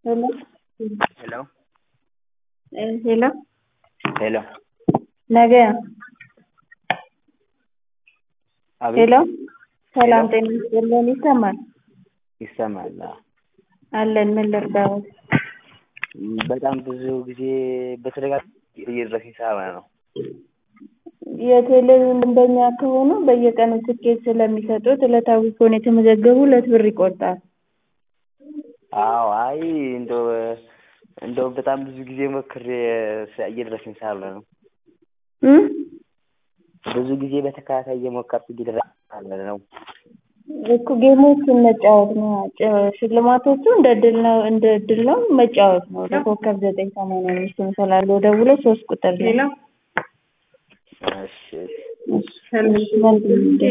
Hello. Hello. Eh, hello. Hello. ነገ አቤት ሄሎ ሰላም ሄሎ። ጤና ይስጥልን። ይሰማል ይሰማል። አዎ። አለን። ምን ልርዳዎት? በጣም ብዙ ጊዜ በተደጋጋሚ እየደረሰኝ ሰባ ነው። የቴሌቪዥን ደንበኛ ከሆኑ በየቀኑ ትኬት ስለሚሰጡት ዕለታዊ ከሆነ የተመዘገቡ ሁለት ብር ይቆርጣል። አዎ አይ እንደው እንደው በጣም ብዙ ጊዜ ሞክሬ እየደረሰኝ ስላልሆነ ነው። እም ብዙ ጊዜ በተከታታይ እየሞከርኩ እየደረሰኝ ስላልሆነ ነው። እኮ ጌሞችን መጫወት ነው። ጭ- ሽልማቶቹ እንደ እድል ነው እንደ እድል ነው መጫወት ነው። ለኮከብ ዘጠኝ ሰማንያ አምስት ስላለው ደውሎ ሶስት ቁጥር ነው። እሺ እሺ፣ መልካም